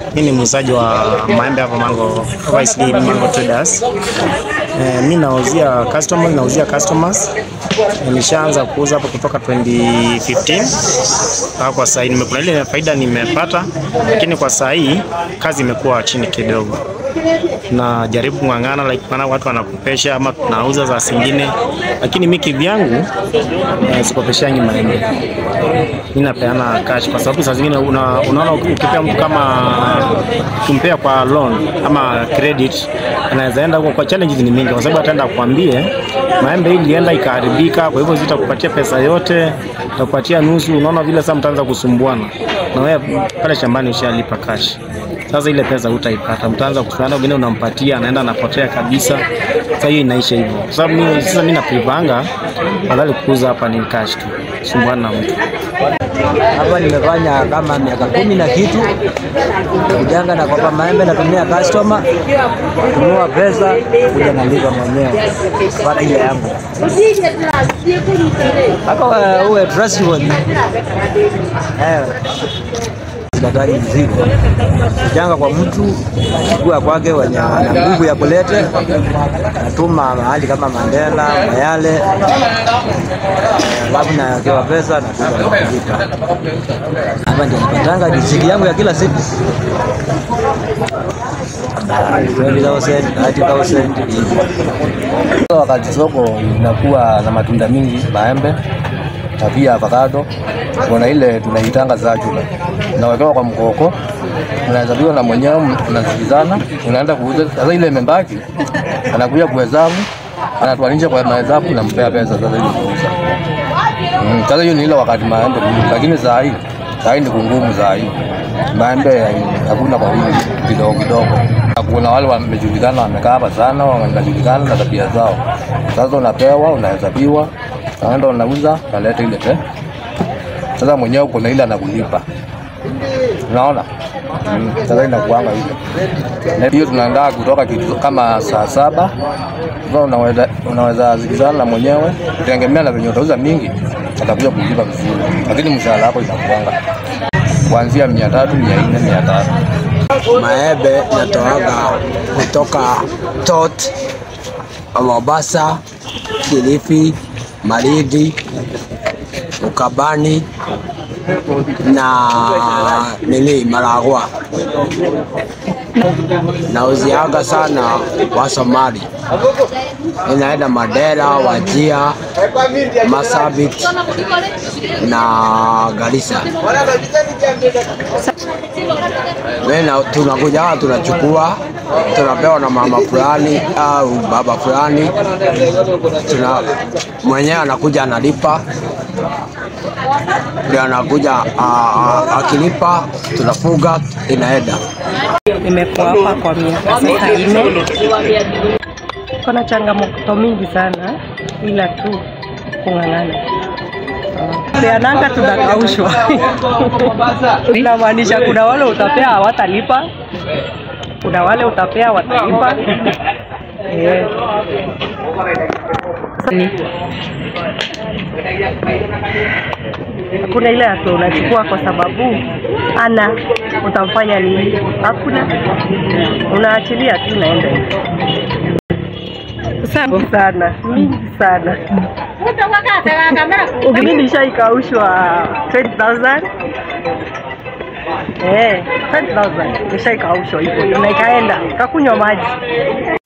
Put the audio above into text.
Mimi ni muuzaji wa maembe hapa Mango YSD Mango Traders. Eh, mimi nauzia customers, nauzia customers. Eh, nishaanza kuuza hapa kutoka 2015 mpaka kwa sasa. Nimekuna ile faida nimepata, lakini kwa sasa hii kazi imekuwa chini kidogo. Na jaribu kung'ang'ana like maana watu wanakopesha ama tunauza za zingine, lakini mimi kivyangu eh, sikopeshangi maembe mimi napeana cash kwa sababu saa zingine una, unaona ukipea mtu kama kumpea kwa loan ama credit anaweza enda huko kwa challenges ni mingi, kwa sababu ataenda kuambie maembe hii ilienda ikaharibika, kwa hivyo zitakupatia pesa yote, takupatia nusu. Unaona vile sasa mtaanza kusumbuana na wewe pale shambani ushalipa cash. Sasa ile pesa hutaipata, mtaanza kusumbuana, wengine unampatia anaenda anapotea kabisa. Sasa hiyo inaisha hivyo, kwa sababu mimi sasa mimi naprivanga badala kuuza hapa ni cash tu, sumbuana na mtu Hapa nimefanya kama miaka kumi na kitu, kujanga na kopa maembe, natumia customer kununua pesa, kuja nalipa mwenyewe pata ile yangu mpaka uwe- uwe trustworthy. Eh, Sikatai mzigo kujanga kwa mtu chukua kwake wenye ana nguvu ya kulete, natuma mahali kama Mandela, Mayale, alafu nawekewa pesa na kuja kulipa. Hapa ndio napatanga riziki yangu ya kila siku 20,000, 30,000 hivi. Wakati soko inakuwa na matunda mingi, maembe na pia avocado, kuna ile tunaitanga zachula, unawekewa kwa mkoko, unahesabiwa na mwenyewe, unasikizana, unaenda kuuza. Sasa ile imebaki, anakuja kuhesabu, anatuanisha kwa mahesabu, nampea pesa sasa ili kuuza. Mm, Sasa hiyo ni ile wakati maembe mingi, lakini saa hii saa hii ni kungumu, saa hii maembe hakuna kwa wingi, kidogo kidogo. Kuna wale wamejulikana wamekaa hapa sana, wanajulikana na tabia zao. Sasa unapewa, unahesabiwa, unaenda unauza, unaleta ile pe. Sasa mwenyewe kuna ile anakulipa, unaona. Mm, Sasa inakuanga hivyo. Na hiyo tunaandaa kutoka kitu kama saa saba. Sasa unaweza unaweza zikizana na mwenyewe, kutegemea na venye utauza mingi, atakuja kulipa vizuri, lakini mshahara wako inakuanga kuanzia mia tatu, mia nne, mia tano. Maembe natoaga kutoka Tot, Mombasa, Kilifi, Malindi, Ukabani na nini Maragwa. Nauziaga sana wa Somali, inaenda Mandera, Wajia, Masabit na Garissa. Mena tunakuja hapa tunachukua, tunapewa na mama fulani au baba fulani, tuna mwenyewe anakuja analipa, ndio anakuja a- a- akilipa, tunafuga inaenda. Nimekuwa hapa kwa miaka sasa nne. Kuna changamoto mingi sana, ila tu kung'ang'ana. Peananga tunakaushwa, inamaanisha kuna wale utapea hawatalipa, kuna wale utapea watalipa. Eh. Hakuna ile hatua unachukua kwa sababu ana utamfanya nini? Hakuna, unaachilia tu naenda mingi sana, mingi sana. Mimi nishaikaushwa 20,000 eh, 20,000 nishaikaushwa hivyo, na ikaenda kakunywa maji